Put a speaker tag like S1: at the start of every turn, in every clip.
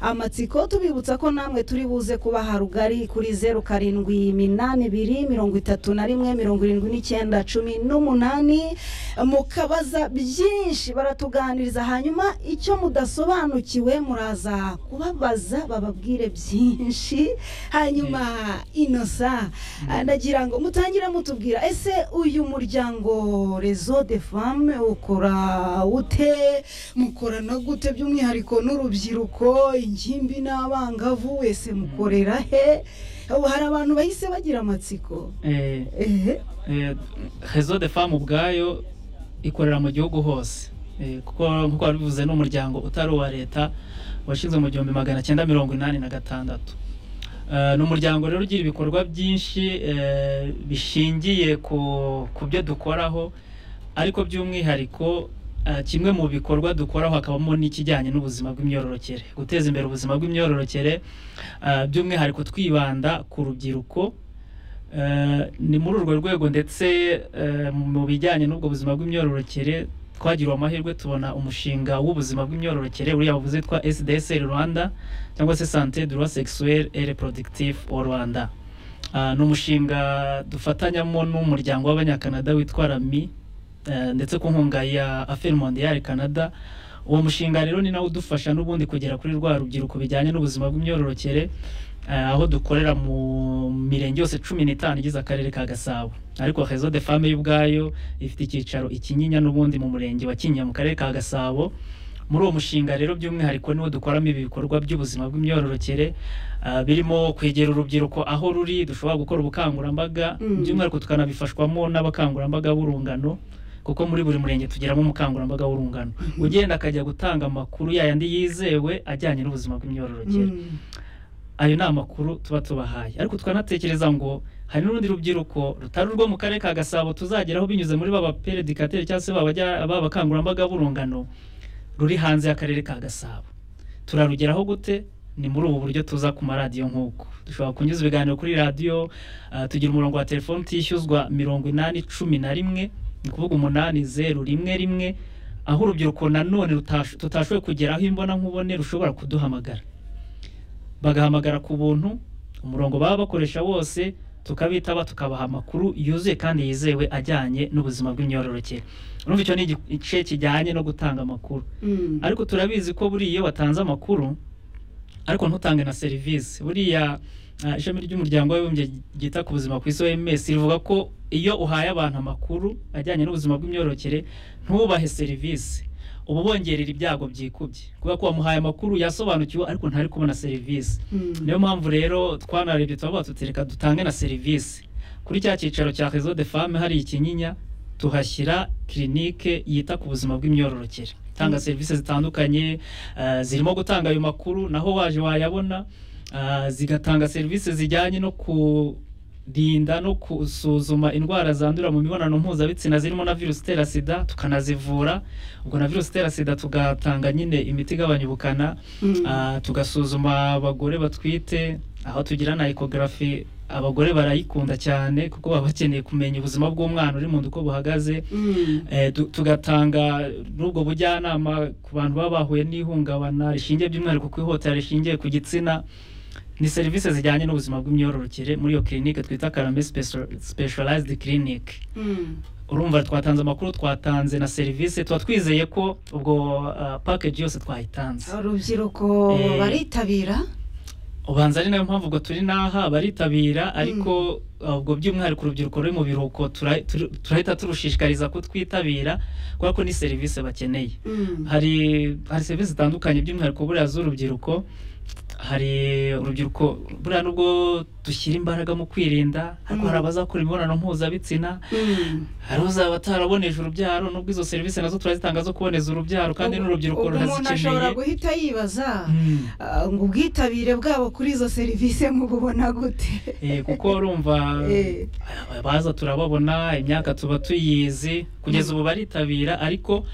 S1: amatsiko tubibutsa ko namwe turi buze kubaha rugari kuri zeru karindwi iminani ibiri mirongo itatu na rimwe mirongo irindwi n'icyenda cumi n'umunani mukabaza byinshi baratuganiriza hanyuma icyo mudasobanukiwe muraza kubabaza bababwire byinshi hanyuma inosa ndagira ngo mutangire mutubwira ese uyu muryango rezo de femme ukora ute mukorana gute by'umwihariko n'urubyiruko urubyiruko ingimbi n'abangavu wese mukorera he ubu hari abantu bahise bagira amatsiko
S2: rezo de famu ubwayo ikorera mu gihugu hose kuko nk'uko wabivuze ni umuryango utari uwa leta washinzwe mu gihumbi magana cyenda mirongo inani na gatandatu ni umuryango rero ugira ibikorwa byinshi bishingiye ku byo dukoraho ariko by'umwihariko kimwe mu bikorwa dukoraho hakabamo n'ikijyanye n'ubuzima bw'imyororokere guteza imbere ubuzima bw'imyororokere by'umwihariko twibanda ku rubyiruko ni muri urwo rwego ndetse mu bijyanye n'ubwo buzima bw'imyororokere twagiriwe amahirwe tubona umushinga w'ubuzima bw'imyororokere uriya wavuze twa SDSR Rwanda cyangwa se Santé droit sexuel et reproductif au Rwanda ni umushinga dufatanyamo n'umuryango w'abanyakanada witwa RAMI ndetse ku nkunga ya aferi mondiyari canada uwo mushinga rero ni nawo udufasha n'ubundi kugera kuri rwa rubyiruko bijyanye n'ubuzima bw'imyororokere aho dukorera mu mirenge yose cumi n'itanu igize akarere ka gasabo ariko rezo de fame y'ubwayo ifite icyicaro ikinyinya n'ubundi mu murenge wa kinyinya mu karere ka gasabo muri uwo mushinga rero by'umwihariko niwo dukoramo ibikorwa by'ubuzima bw'imyororokere birimo kwegera urubyiruko aho ruri dushobora gukora ubukangurambaga by'umwihariko tukanabifashwamo n'abakangurambaga b'urungano kuko muri buri murenge tugiramo umukangurambaga w'urungano ugenda akajya gutanga amakuru yayandi yizewe ajyanye n'ubuzima bw'imyororokere ayo ni amakuru tuba tubahaye ariko twanatekereza ngo hari n'urundi rubyiruko rutari urwo mu karere ka gasabo tuzageraho binyuze muri ba baperedikateri cyangwa se bakangurambaga b'urungano ruri hanze y'akarere ka gasabo turarugeraho gute ni muri ubu buryo tuza ku maradiyo nk'uko dushobora kunyuza ibiganiro kuri radiyo tugira umurongo wa telefoni utishyuzwa mirongo inani cumi na rimwe ni ukuvuga umunani zeru rimwe rimwe aho urubyiruko nanone tutashoboye kugera aho imbona nkubone rushobora kuduhamagara bagahamagara ku buntu umurongo baba bakoresha wose tukabitaba tukabaha amakuru yuzuye kandi yizewe ajyanye n'ubuzima bw'imyororokere urumva icyo ni igice kijyanye no gutanga amakuru ariko turabizi ko buriya iyo watanze amakuru ariko ntutange na serivisi buriya ishami ry'umuryango w'abibumbye ryita ku buzima ku isi oms rivuga ko iyo uhaye abantu amakuru ajyanye n'ubuzima bw'imyororokere ntubahe serivisi uba ubongerera ibyago byikubye kubera ko wamuhaye amakuru yasobanukiwe ariko ntari kubona serivisi niyo mpamvu rero twanarebye tuba tutereka dutange na serivisi kuri cya cyicaro cya rezo de fame hari ikinyinya tuhashyira kirinike yita ku buzima bw'imyororokere itanga serivisi zitandukanye zirimo gutanga ayo makuru naho waje wayabona zigatanga serivisi zijyanye no kurinda no gusuzuma indwara zandurira mu mibonano mpuzabitsina zirimo na virusi itera sida tukanazivura ubwo na virusi itera sida tugatanga nyine imiti igabanya ubukana tugasuzuma abagore batwite aho tugira na ekogarafi abagore barayikunda cyane kuko baba bakeneye kumenya ubuzima bw'umwana uri mu nda uko buhagaze tugatanga n'ubwo bujyanama ku bantu baba bahuye n'ihungabana rishingiye by'umwihariko ku ihotera rishingiye ku gitsina ni serivisi zijyanye n'ubuzima bw'imyororokere muri iyo kirinike twita karame specialized clinic urumva twatanze amakuru twatanze na serivisi tuba twizeye ko ubwo package yose twayitanze
S1: urubyiruko baritabira
S2: ubanza ari nayo mpamvu ubwo turi n'aha baritabira ariko ubwo by'umwihariko urubyiruko ruri mu biruhuko turahita turushishikariza kutwitabira kubera ko ni serivisi bakeneye hari serivisi zitandukanye by'umwihariko buriya z'urubyiruko hari urubyiruko buriya nubwo dushyira imbaraga mu kwirinda ariko hari abazakora imibonano mpuzabitsina hari uzaba ataraboneje urubyaro nubwo izo serivisi nazo turazitanga zo kuboneza urubyaro kandi n'urubyiruko rurazikeneye umuntu
S1: ashobora guhita yibaza ngo ubwitabire bwabo kuri izo serivisi mububona gute
S2: kuko urumva baza turababona imyaka tuba tuyizi kugeza ubu baritabira ariko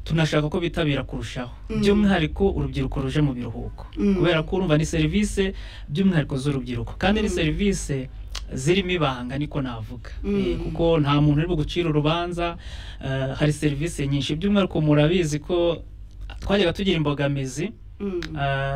S2: tunashaka ko bitabira kurushaho by'umwihariko urubyiruko ruje mu biruhuko kubera ko urumva ni serivisi by'umwihariko z'urubyiruko kandi ni serivisi zirimo ibanga niko navuga kuko nta muntu uri gucira urubanza hari serivisi nyinshi by'umwihariko murabizi ko twajyaga tugira imbogamizi
S1: Mm.
S2: Ah,